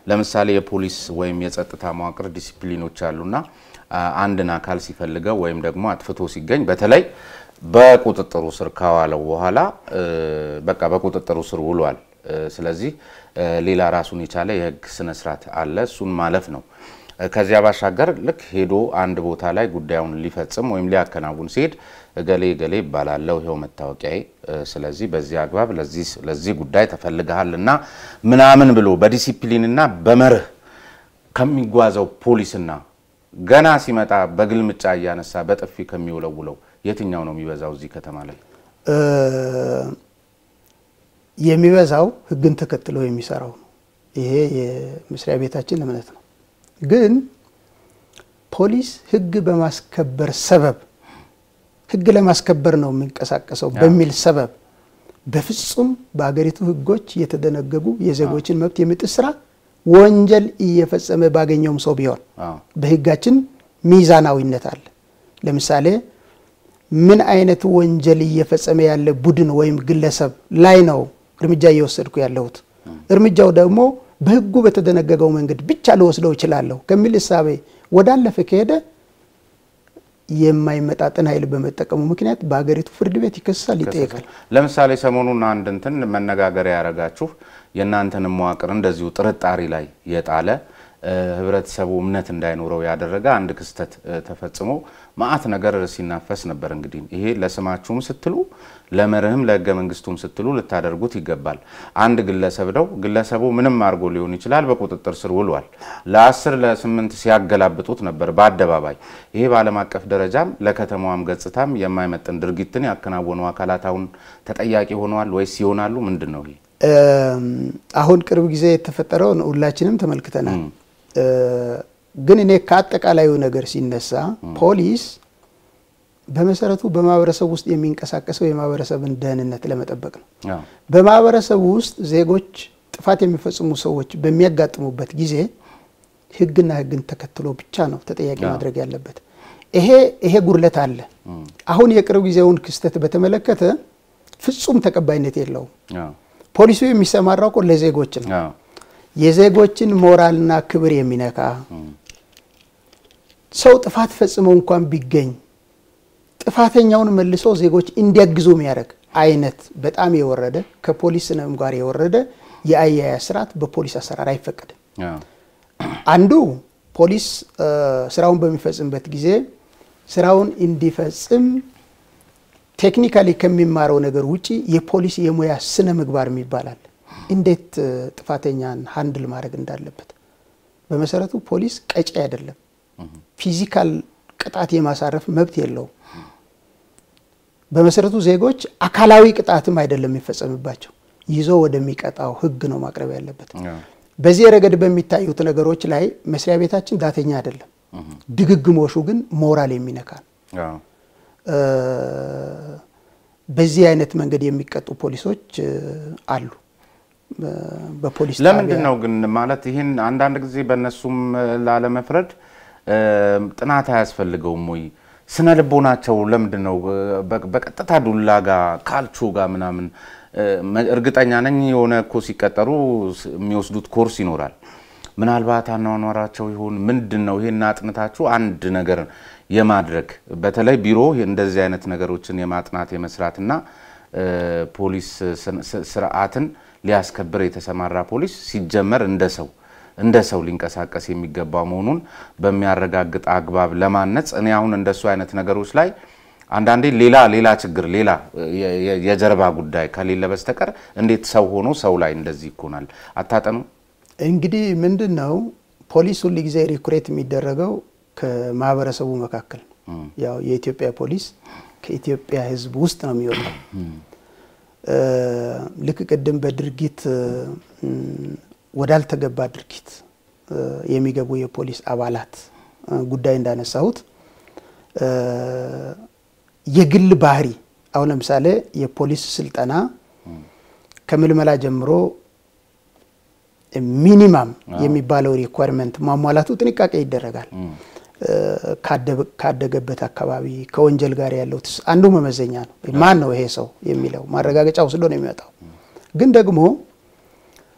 ለምሳሌ የፖሊስ ወይም የጸጥታ መዋቅር ዲሲፕሊኖች አሉና አንድን አካል ሲፈልገው ወይም ደግሞ አጥፍቶ ሲገኝ በተለይ በቁጥጥሩ ስር ካዋለው በኋላ በቃ በቁጥጥሩ ስር ውሏል። ስለዚህ ሌላ ራሱን የቻለ የህግ ስነስርዓት አለ። እሱን ማለፍ ነው። ከዚያ ባሻገር ልክ ሄዶ አንድ ቦታ ላይ ጉዳዩን ሊፈጽም ወይም ሊያከናውን ሲሄድ እገሌ እገሌ ይባላለው ይኸው መታወቂያዬ፣ ስለዚህ በዚህ አግባብ ለዚህ ጉዳይ ተፈልገሃል እና ምናምን ብሎ በዲሲፕሊንና በመርህ ከሚጓዘው ፖሊስና ገና ሲመጣ በግልምጫ እያነሳ በጥፊ ከሚውለውለው የትኛው ነው የሚበዛው እዚህ ከተማ ላይ? የሚበዛው ህግን ተከትሎ የሚሰራው ነው። ይሄ የመስሪያ ቤታችን እምነት ነው። ግን ፖሊስ ህግ በማስከበር ሰበብ ህግ ለማስከበር ነው የሚንቀሳቀሰው በሚል ሰበብ በፍጹም በአገሪቱ ህጎች የተደነገጉ የዜጎችን መብት የሚጥስ ስራ ወንጀል እየፈጸመ ባገኘውም ሰው ቢሆን በህጋችን ሚዛናዊነት አለ። ለምሳሌ ምን አይነት ወንጀል እየፈጸመ ያለ ቡድን ወይም ግለሰብ ላይ ነው እርምጃ እየወሰድኩ ያለሁት፣ እርምጃው ደግሞ በህጉ በተደነገገው መንገድ ብቻ ልወስደው እችላለሁ ከሚል እሳቤ ወዳለፈ ከሄደ የማይመጣጠን ኃይል በመጠቀሙ ምክንያት በሀገሪቱ ፍርድ ቤት ይከሳል፣ ይጠየቃል። ለምሳሌ ሰሞኑን አንድ እንትን መነጋገሪያ ያደረጋችሁ የእናንተንም መዋቅር እንደዚሁ ጥርጣሬ ላይ የጣለ ህብረተሰቡ እምነት እንዳይኖረው ያደረገ አንድ ክስተት ተፈጽሞ መዓት ነገር ሲናፈስ ነበር። እንግዲህ ይሄ ለስማችሁም ስትሉ ለመርህም ለህገ መንግስቱም ስትሉ ልታደርጉት ይገባል። አንድ ግለሰብ ነው። ግለሰቡ ምንም አድርጎ ሊሆን ይችላል፣ በቁጥጥር ስር ውሏል። ለአስር ለስምንት ሲያገላብጡት ነበር በአደባባይ። ይሄ በዓለም አቀፍ ደረጃም ለከተማዋም ገጽታም የማይመጥን ድርጊትን ያከናወኑ አካላት አሁን ተጠያቂ ሆነዋል ወይስ ይሆናሉ? ምንድን ነው ይሄ? አሁን ቅርብ ጊዜ የተፈጠረውን ሁላችንም ተመልክተናል። ግን እኔ ከአጠቃላዩ ነገር ሲነሳ ፖሊስ በመሰረቱ በማህበረሰብ ውስጥ የሚንቀሳቀሰው የማህበረሰብን ደህንነት ለመጠበቅ ነው። በማህበረሰቡ ውስጥ ዜጎች ጥፋት የሚፈጽሙ ሰዎች በሚያጋጥሙበት ጊዜ ህግና ህግን ተከትሎ ብቻ ነው ተጠያቂ ማድረግ ያለበት። ይሄ ይሄ ጉድለት አለ። አሁን የቅርብ ጊዜውን ክስተት በተመለከተ ፍጹም ተቀባይነት የለውም። ፖሊሱ የሚሰማራው እኮ ለዜጎች ነው። የዜጎችን ሞራልና ክብር የሚነካ ሰው ጥፋት ፈጽመው እንኳን ቢገኝ ጥፋተኛውን መልሶ ዜጎች እንዲያግዙ የሚያደርግ አይነት በጣም የወረደ ከፖሊስ ስነ ምግባር የወረደ የአያያዝ ስርዓት በፖሊስ አሰራር አይፈቀድም። አንዱ ፖሊስ ስራውን በሚፈጽምበት ጊዜ ስራውን እንዲፈጽም ቴክኒካሊ ከሚማረው ነገር ውጪ የፖሊስ የሙያ ስነ ምግባር የሚባላል እንዴት ጥፋተኛን ሀንድል ማድረግ እንዳለበት። በመሰረቱ ፖሊስ ቀጪ አይደለም። ፊዚካል ቅጣት የማሳረፍ መብት የለውም። በመሰረቱ ዜጎች አካላዊ ቅጣትም አይደለም የሚፈጸምባቸው፣ ይዞ ወደሚቀጣው ህግ ነው ማቅረብ ያለበት። በዚህ ረገድ በሚታዩት ነገሮች ላይ መስሪያ ቤታችን ዳተኛ አይደለም። ድግግሞሹ ግን ሞራል የሚነካ ነው። በዚህ አይነት መንገድ የሚቀጡ ፖሊሶች አሉ። በፖሊስ ለምንድን ነው ግን ማለት ይህን አንዳንድ ጊዜ በእነሱም ላለመፍረድ ጥናት አያስፈልገውም ወይ? ስነ ልቦናቸው ለምንድን ነው በቀጥታ ዱላ ጋር ካልቾ ጋር ምናምን? እርግጠኛ ነኝ የሆነ እኮ ሲቀጠሩ የሚወስዱት ኮርስ ይኖራል። ምናልባት አኗኗራቸው ይሆን ምንድን ነው? ይሄን አጥንታችሁ አንድ ነገር የማድረግ በተለይ ቢሮ እንደዚህ አይነት ነገሮችን የማጥናት የመስራትና ፖሊስ ስርዓትን ሊያስከብር የተሰማራ ፖሊስ ሲጀመር እንደ ሰው እንደ ሰው ሊንቀሳቀስ የሚገባ መሆኑን በሚያረጋግጥ አግባብ ለማነጽ እኔ አሁን እንደሱ አይነት ነገሮች ላይ አንዳንዴ ሌላ ሌላ ችግር ሌላ የጀርባ ጉዳይ ከሌለ በስተቀር እንዴት ሰው ሆኖ ሰው ላይ እንደዚህ ይኮናል? አታጠኑ? እንግዲህ ምንድን ነው ፖሊስ ሁል ጊዜ ሪኩሬት የሚደረገው ከማህበረሰቡ መካከል ነው። ያው የኢትዮጵያ ፖሊስ ከኢትዮጵያ ሕዝብ ውስጥ ነው የሚወጣው። ልክ ቅድም በድርጊት ወዳልተገባ ድርጊት የሚገቡ የፖሊስ አባላት ጉዳይ እንዳነሳሁት የግል ባህሪ አሁን ለምሳሌ የፖሊስ ስልጠና ከምልመላ ጀምሮ ሚኒማም የሚባለው ሪኳርመንት ማሟላቱ ጥንቃቄ ይደረጋል። ካደገበት አካባቢ ከወንጀል ጋር ያለው አንዱ መመዘኛ ነው። ማን ነው ይሄ ሰው የሚለው ማረጋገጫ ወስዶ ነው የሚመጣው። ግን ደግሞ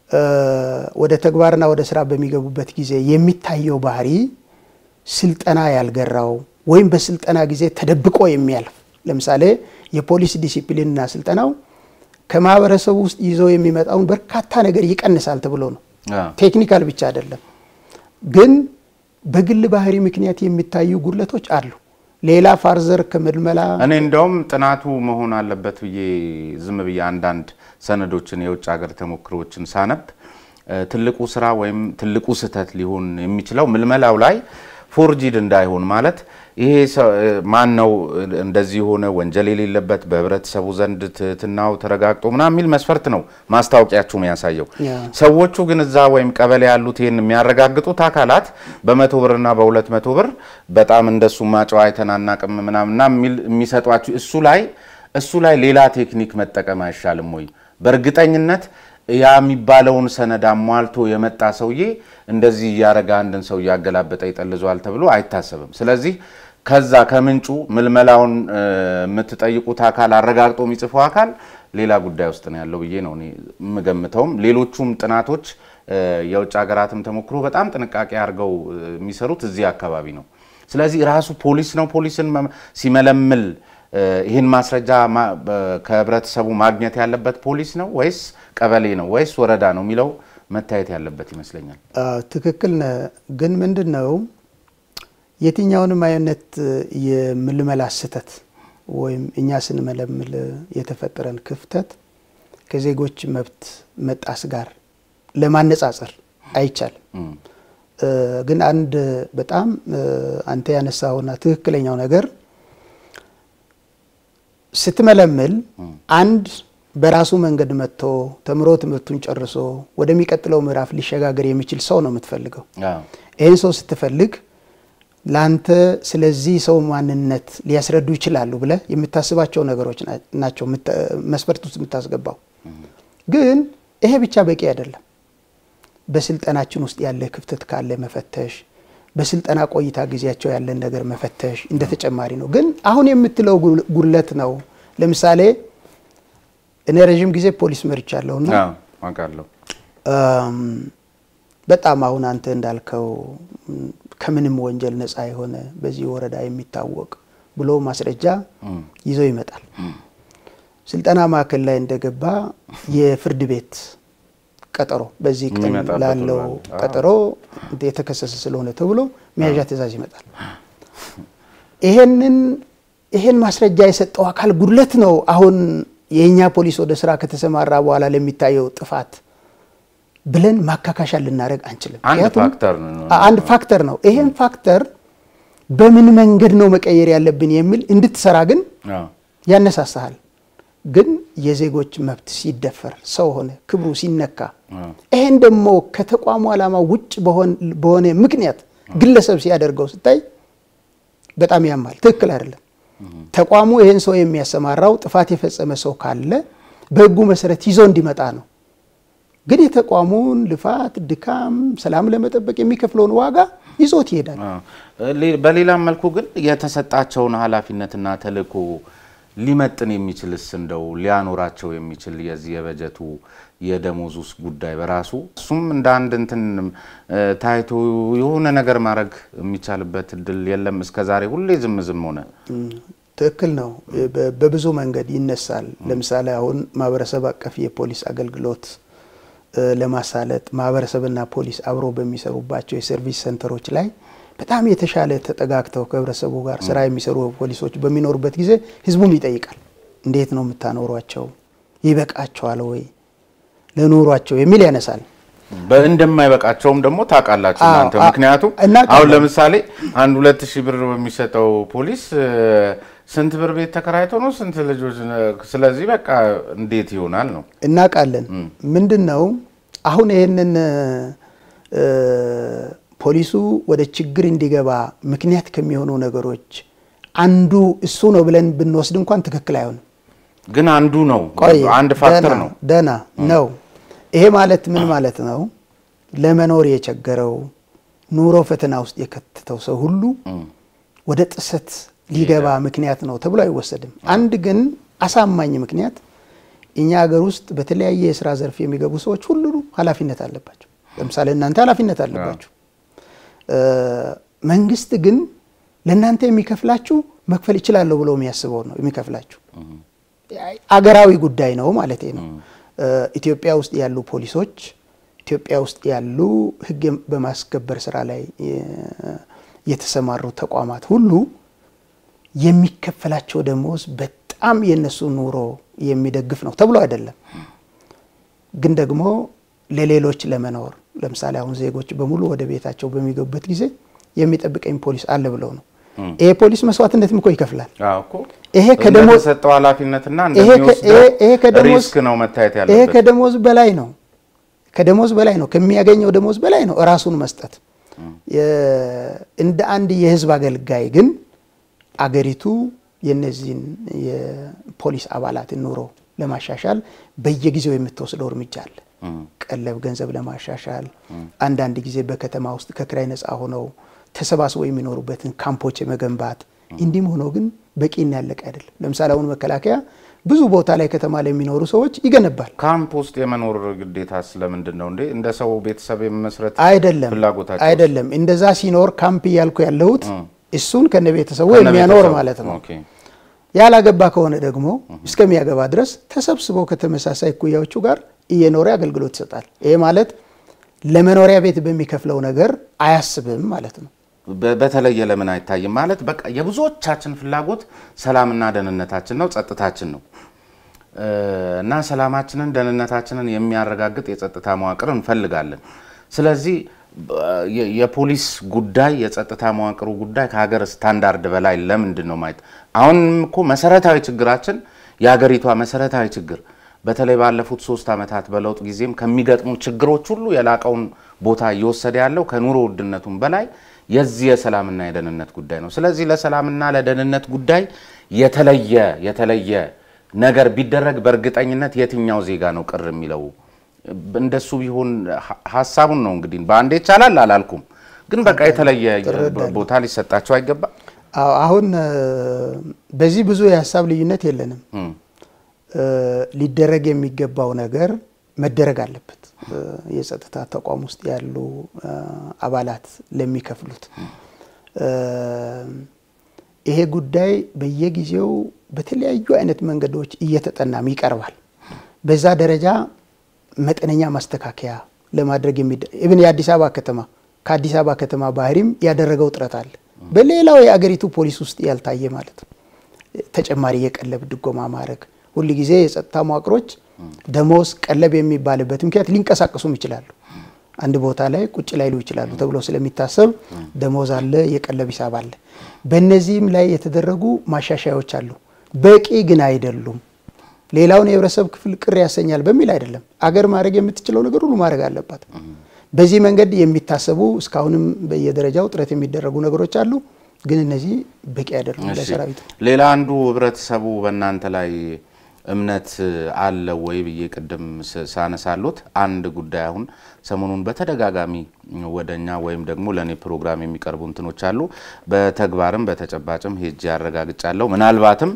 ወደ ተግባርና ወደ ስራ በሚገቡበት ጊዜ የሚታየው ባህሪ ስልጠና ያልገራው ወይም በስልጠና ጊዜ ተደብቆ የሚያልፍ ለምሳሌ የፖሊስ ዲሲፕሊንና ስልጠናው ከማህበረሰቡ ውስጥ ይዘው የሚመጣውን በርካታ ነገር ይቀንሳል ተብሎ ነው። ቴክኒካል ብቻ አይደለም፣ ግን በግል ባህሪ ምክንያት የሚታዩ ጉድለቶች አሉ። ሌላ ፋርዘር ከምልመላ እኔ እንደውም ጥናቱ መሆን አለበት ብዬ ዝም ብዬ አንዳንድ ሰነዶችን የውጭ ሀገር ተሞክሮችን ሳነብ ትልቁ ስራ ወይም ትልቁ ስህተት ሊሆን የሚችለው ምልመላው ላይ ፎርጂድ እንዳይሆን ማለት ይሄ ማን ነው እንደዚህ የሆነ ወንጀል የሌለበት በህብረተሰቡ ዘንድ ትህትናው ተረጋግጦ ምናምን የሚል መስፈርት ነው ማስታወቂያችሁ የሚያሳየው። ሰዎቹ ግን እዛ ወይም ቀበሌ ያሉት ይህን የሚያረጋግጡት አካላት በመቶ ብርና በሁለት መቶ ብር በጣም እንደሱ ማጨዋ አይተን አናቅም ምናምና የሚሰጧችሁ እሱ ላይ እሱ ላይ ሌላ ቴክኒክ መጠቀም አይሻልም ወይ? በእርግጠኝነት ያ የሚባለውን ሰነድ አሟልቶ የመጣ ሰውዬ እንደዚህ እያረገ አንድን ሰው እያገላበጠ ይጠልዟል ተብሎ አይታሰብም። ስለዚህ ከዛ ከምንጩ ምልመላውን የምትጠይቁት አካል አረጋግጦ የሚጽፈው አካል ሌላ ጉዳይ ውስጥ ነው ያለው ብዬ ነው እኔ የምገምተውም። ሌሎቹም ጥናቶች የውጭ ሀገራትም ተሞክሮ በጣም ጥንቃቄ አድርገው የሚሰሩት እዚህ አካባቢ ነው። ስለዚህ ራሱ ፖሊስ ነው ፖሊስን ሲመለምል ይህን ማስረጃ ከህብረተሰቡ ማግኘት ያለበት ፖሊስ ነው ወይስ ቀበሌ ነው ወይስ ወረዳ ነው የሚለው መታየት ያለበት ይመስለኛል። ትክክል ነህ። ግን ምንድን ነው የትኛውንም አይነት የምልመላ ስህተት ወይም እኛ ስንመለምል የተፈጠረን ክፍተት ከዜጎች መብት መጣስ ጋር ለማነጻጸር አይቻልም። ግን አንድ በጣም አንተ ያነሳውና ትክክለኛው ነገር ስትመለምል አንድ በራሱ መንገድ መጥቶ ተምሮ ትምህርቱን ጨርሶ ወደሚቀጥለው ምዕራፍ ሊሸጋገር የሚችል ሰው ነው የምትፈልገው። ይህን ሰው ስትፈልግ ለአንተ ስለዚህ ሰው ማንነት ሊያስረዱ ይችላሉ ብለህ የምታስባቸው ነገሮች ናቸው መስፈርት ውስጥ የምታስገባው። ግን ይሄ ብቻ በቂ አይደለም። በስልጠናችን ውስጥ ያለ ክፍተት ካለ መፈተሽ፣ በስልጠና ቆይታ ጊዜያቸው ያለን ነገር መፈተሽ እንደ ተጨማሪ ነው። ግን አሁን የምትለው ጉድለት ነው። ለምሳሌ እኔ ረዥም ጊዜ ፖሊስ መርቻለሁና አውቃለሁ። በጣም አሁን አንተ እንዳልከው ከምንም ወንጀል ነፃ የሆነ በዚህ ወረዳ የሚታወቅ ብሎ ማስረጃ ይዞ ይመጣል። ስልጠና ማዕከል ላይ እንደገባ የፍርድ ቤት ቀጠሮ በዚህ ቀን ላለው ቀጠሮ የተከሰሰ ስለሆነ ተብሎ መያዣ ትዕዛዝ ይመጣል። ይሄንን ይሄን ማስረጃ የሰጠው አካል ጉድለት ነው። አሁን የእኛ ፖሊስ ወደ ስራ ከተሰማራ በኋላ ለሚታየው ጥፋት ብለን ማካካሻ ልናደርግ አንችልም። አንድ ፋክተር ነው። ይሄን ፋክተር በምን መንገድ ነው መቀየር ያለብን የሚል እንድትሰራ ግን ያነሳሳሃል። ግን የዜጎች መብት ሲደፈር ሰው ሆነ ክብሩ ሲነካ ይሄን ደግሞ ከተቋሙ ዓላማ ውጭ በሆነ ምክንያት ግለሰብ ሲያደርገው ስታይ በጣም ያማል። ትክክል አይደለም። ተቋሙ ይህን ሰው የሚያሰማራው ጥፋት የፈጸመ ሰው ካለ በሕጉ መሰረት ይዞ እንዲመጣ ነው። ግን የተቋሙን ልፋት፣ ድካም፣ ሰላም ለመጠበቅ የሚከፍለውን ዋጋ ይዞት ይሄዳል። በሌላም መልኩ ግን የተሰጣቸውን ኃላፊነትና ተልዕኮ ሊመጥን የሚችልስ እንደው ሊያኖራቸው የሚችል የዚህ የበጀቱ የደሞዝ ውስጥ ጉዳይ በራሱ እሱም እንደ አንድ እንትን ታይቶ የሆነ ነገር ማድረግ የሚቻልበት እድል የለም። እስከዛሬ ሁሌ ዝም ዝም ሆነ። ትክክል ነው። በብዙ መንገድ ይነሳል። ለምሳሌ አሁን ማህበረሰብ አቀፍ የፖሊስ አገልግሎት ለማሳለጥ ማህበረሰብና ፖሊስ አብሮ በሚሰሩባቸው የሰርቪስ ሴንተሮች ላይ በጣም የተሻለ ተጠጋግተው ከህብረተሰቡ ጋር ስራ የሚሰሩ ፖሊሶች በሚኖሩበት ጊዜ ህዝቡም ይጠይቃል። እንዴት ነው የምታኖሯቸው? ይበቃቸዋል ወይ ለኑሯቸው የሚል ያነሳል። እንደማይበቃቸውም ደግሞ ታውቃላችሁ እናንተ። ምክንያቱም አሁን ለምሳሌ አንድ ሁለት ሺህ ብር በሚሰጠው ፖሊስ ስንት ብር ቤት ተከራይቶ ነው ስንት ልጆች? ስለዚህ በቃ እንዴት ይሆናል ነው እናውቃለን። ምንድን ነው አሁን ይህንን ፖሊሱ ወደ ችግር እንዲገባ ምክንያት ከሚሆኑ ነገሮች አንዱ እሱ ነው ብለን ብንወስድ እንኳን ትክክል አይሆንም። ግን አንዱ ነው፣ አንድ ፋክተር ነው። ደህና ነው። ይሄ ማለት ምን ማለት ነው? ለመኖር የቸገረው ኑሮ ፈተና ውስጥ የከተተው ሰው ሁሉ ወደ ጥሰት ሊገባ ምክንያት ነው ተብሎ አይወሰድም። አንድ ግን አሳማኝ ምክንያት እኛ ሀገር ውስጥ በተለያየ የስራ ዘርፍ የሚገቡ ሰዎች ሁሉ ኃላፊነት አለባቸው። ለምሳሌ እናንተ ኃላፊነት አለባችሁ። መንግስት ግን ለእናንተ የሚከፍላችሁ መክፈል ይችላለሁ ብሎ የሚያስበው ነው የሚከፍላችሁ። አገራዊ ጉዳይ ነው ማለት ነው። ኢትዮጵያ ውስጥ ያሉ ፖሊሶች፣ ኢትዮጵያ ውስጥ ያሉ ሕግ በማስከበር ስራ ላይ የተሰማሩ ተቋማት ሁሉ የሚከፈላቸው ደሞዝ በጣም የእነሱ ኑሮ የሚደግፍ ነው ተብሎ አይደለም። ግን ደግሞ ለሌሎች ለመኖር ለምሳሌ አሁን ዜጎች በሙሉ ወደ ቤታቸው በሚገቡበት ጊዜ የሚጠብቀኝ ፖሊስ አለ ብለው ነው። ይሄ ፖሊስ መስዋዕትነትም እኮ ይከፍላል። ይሄ ከደሞዝ እንደተሰጠው ኃላፊነትና ይሄ እንደሚወስደው ሪስክ ነው መታየት ይሄ ያለበት። ከደሞዝ በላይ ነው። ከደሞዝ በላይ ነው። ከሚያገኘው ደሞዝ በላይ ነው ራሱን መስጠት። እንደ አንድ የህዝብ አገልጋይ ግን አገሪቱ የነዚህን የፖሊስ አባላትን ኑሮ ለማሻሻል በየጊዜው የምትወስደው እርምጃ አለ። ቀለብ ገንዘብ ለማሻሻል አንዳንድ ጊዜ በከተማ ውስጥ ከክራይ ነፃ ሆነው ተሰባስበው የሚኖሩበትን ካምፖች የመገንባት እንዲህም ሆኖ ግን በቂና ያለቀ አይደለም። ለምሳሌ አሁን መከላከያ ብዙ ቦታ ላይ ከተማ ላይ የሚኖሩ ሰዎች ይገነባል። ካምፕ ውስጥ የመኖር ግዴታ ስለምንድን ነው እንዴ? እንደ ሰው ቤተሰብ የመመስረት አይደለም ፍላጎታቸው አይደለም። እንደዛ ሲኖር ካምፕ እያልኩ ያለሁት እሱን ከነ ቤተሰቡ ከነ የሚያኖር ቤተሰቡ። ማለት ነው። ኦኬ። ያላገባ ከሆነ ደግሞ እስከሚያገባ ድረስ ተሰብስበው ከተመሳሳይ እኩያዎቹ ጋር እየኖረ አገልግሎት ይሰጣል። ይሄ ማለት ለመኖሪያ ቤት በሚከፍለው ነገር አያስብም ማለት ነው። በ- በተለየ ለምን አይታይም? ማለት በቃ የብዙዎቻችን ፍላጎት ሰላምና ደህንነታችን ነው፣ ጸጥታችን ነው እ እና ሰላማችንን ደህንነታችንን የሚያረጋግጥ የጸጥታ መዋቅር እንፈልጋለን። ስለዚህ በ- የ- የፖሊስ ጉዳይ የጸጥታ መዋቅሩ ጉዳይ ከሀገር ስታንዳርድ በላይ ለምንድን ነው ማየት? አሁንም እኮ መሰረታዊ ችግራችን የሀገሪቷ መሰረታዊ ችግር በተለይ ባለፉት ሶስት ዓመታት በለውጥ ጊዜም ከሚገጥሙ ችግሮች ሁሉ የላቀውን ቦታ እየወሰደ ያለው ከኑሮ ውድነቱም በላይ የዚህ የሰላምና የደህንነት ጉዳይ ነው። ስለዚህ ለሰላምና ለደህንነት ጉዳይ የተለየ የተለየ ነገር ቢደረግ በእርግጠኝነት የትኛው ዜጋ ነው ቅር የሚለው? እንደሱ ቢሆን ሀ- ሀሳቡን ነው እንግዲህ በአንዴ ይቻላል አላልኩም፣ ግን በቃ የተለየ ቦታ ሊሰጣቸው አይገባም። አዎ፣ አሁን እ፣ በዚህ ብዙ የሀሳብ ልዩነት የለንም። እም፣ እ፣ ሊደረግ የሚገባው ነገር መደረግ አለበት። እ፣ የጸጥታ ተቋም ውስጥ ያሉ እ፣ አባላት ለሚከፍሉት እ፣ ይሄ ጉዳይ በየጊዜው በተለያዩ አይነት መንገዶች እየተጠናም ይቀርባል። በዛ ደረጃ መጠነኛ ማስተካከያ ለማድረግ የሚደ ኢብን የአዲስ አበባ ከተማ ከአዲስ አበባ ከተማ ባህሪም ያደረገው ጥረት አለ። በሌላው የአገሪቱ ፖሊስ ውስጥ ያልታየ ማለት ነው። ተጨማሪ የቀለብ ድጎማ ማድረግ ሁል ጊዜ የጸጥታ መዋቅሮች ደሞዝ ቀለብ የሚባልበት ምክንያት ሊንቀሳቀሱም ይችላሉ። አንድ ቦታ ላይ ቁጭ ላይሉ ይችላሉ ተብሎ ስለሚታሰብ ደሞዝ አለ፣ የቀለብ ሂሳብ አለ። በእነዚህም ላይ የተደረጉ ማሻሻያዎች አሉ። በቂ ግን አይደሉም። ሌላውን የህብረተሰብ ክፍል ቅር ያሰኛል በሚል አይደለም። አገር ማድረግ የምትችለው ነገር ሁሉ ማድረግ አለባት። በዚህ መንገድ የሚታሰቡ እስካሁንም በየደረጃው ጥረት የሚደረጉ ነገሮች አሉ። ግን እነዚህ በቂ አይደሉም እሺ። ለሰራዊቱ። ሌላ አንዱ ህብረተሰቡ በእናንተ ላይ እምነት አለ ወይ ብዬ ቅድም ስ- ሳነሳሎት አንድ ጉዳይ አሁን ሰሞኑን በተደጋጋሚ ወደ እኛ ወይም ደግሞ ለእኔ ፕሮግራም የሚቀርቡ እንትኖች አሉ። በተግባርም በተጨባጭም ሄጄ ያረጋግጫለሁ። ምናልባትም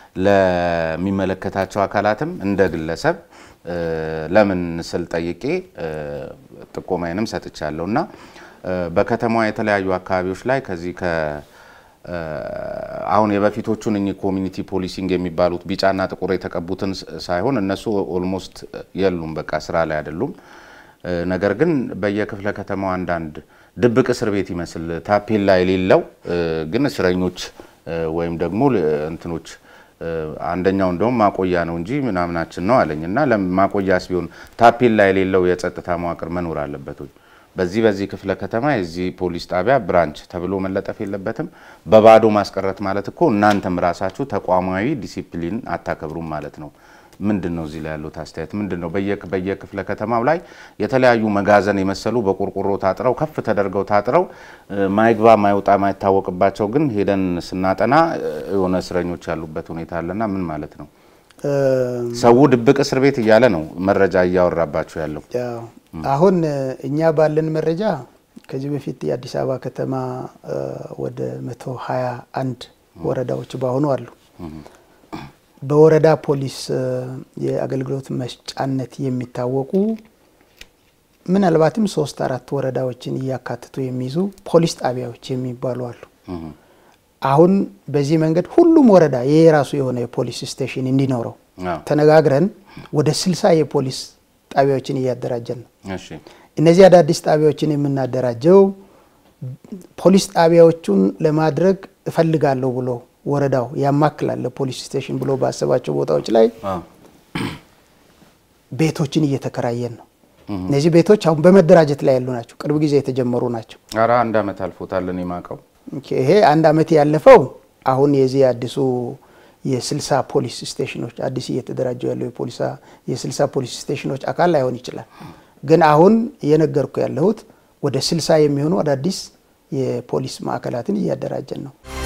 ለሚመለከታቸው አካላትም እንደ ግለሰብ እ፣ ለምን ስል ጠይቄ እ፣ ጥቆማዬንም ሰጥቻለሁ እና እ፣ በከተማዋ የተለያዩ አካባቢዎች ላይ ከዚህ ከ እ፣ አሁን የበፊቶቹን እኚህ ኮሚኒቲ ፖሊሲንግ የሚባሉት ቢጫና ጥቁር የተቀቡትን ስ- ሳይሆን እነሱ ኦልሞስት የሉም፣ በቃ ስራ ላይ አይደሉም። እ፣ ነገር ግን በየክፍለ ከተማው አንዳንድ ድብቅ እስር ቤት ይመስል ታፔላ የሌለው እ፣ ግን እስረኞች እ፣ ወይም ደግሞ ል- እንትኖች እ፣ አንደኛው እንደውም ማቆያ ነው እንጂ ምናምናችን ነው አለኝ እና ለም- ማቆያስ ቢሆን ታፔላ የሌለው የጸጥታ መዋቅር መኖር አለበት ወይ? በዚህ በዚህ ክፍለ ከተማ የዚህ ፖሊስ ጣቢያ ብራንች ተብሎ መለጠፍ የለበትም። በባዶ ማስቀረት ማለት እኮ እናንተም ራሳችሁ ተቋማዊ ዲሲፕሊን አታከብሩም ማለት ነው። ምንድን ነው እዚህ ላይ ያሉት አስተያየት ምንድን ነው? በየ- በየክፍለ ከተማው ላይ የተለያዩ መጋዘን የመሰሉ በቆርቆሮ ታጥረው ከፍ ተደርገው ታጥረው እ፣ ማይግባ ማይወጣ ማይታወቅባቸው ግን ሄደን ስናጠና እ፣ የሆነ እስረኞች ያሉበት ሁኔታ አለና ምን ማለት ነው? እ፣ ሰው ድብቅ እስር ቤት እያለ ነው መረጃ እያወራባቸው ያለው። ያው አሁን እ፣ እኛ ባለን መረጃ ከዚህ በፊት የአዲስ አበባ ከተማ እ፣ ወደ መቶ ሀያ አንድ ወረዳዎች በአሁኑ አሉ። በወረዳ ፖሊስ የአገልግሎት መስጫነት የሚታወቁ ምናልባትም ሶስት አራት ወረዳዎችን እያካትቱ የሚይዙ ፖሊስ ጣቢያዎች የሚባሉ አሉ። አሁን በዚህ መንገድ ሁሉም ወረዳ የራሱ የሆነ የፖሊስ ስቴሽን እንዲኖረው ተነጋግረን ወደ ስልሳ የፖሊስ ጣቢያዎችን እያደራጀን ነው። እነዚህ አዳዲስ ጣቢያዎችን የምናደራጀው ፖሊስ ጣቢያዎቹን ለማድረግ እፈልጋለሁ ብሎ ወረዳው ያማክላል ለፖሊስ ስቴሽን ብሎ ባሰባቸው ቦታዎች ላይ ቤቶችን እየተከራየን ነው። እነዚህ ቤቶች አሁን በመደራጀት ላይ ያሉ ናቸው። ቅርብ ጊዜ የተጀመሩ ናቸው። ኧረ አንድ ዓመት አልፎታል እኔ የማውቀው ይሄ አንድ ዓመት ያለፈው አሁን የዚህ አዲሱ የስልሳ ፖሊስ ስቴሽኖች አዲስ እየተደራጀው ያለው የስልሳ ፖሊስ ስቴሽኖች አካል ላይሆን ይችላል። ግን አሁን እየነገርኩ ያለሁት ወደ ስልሳ የሚሆኑ አዳዲስ የፖሊስ ማዕከላትን እያደራጀን ነው።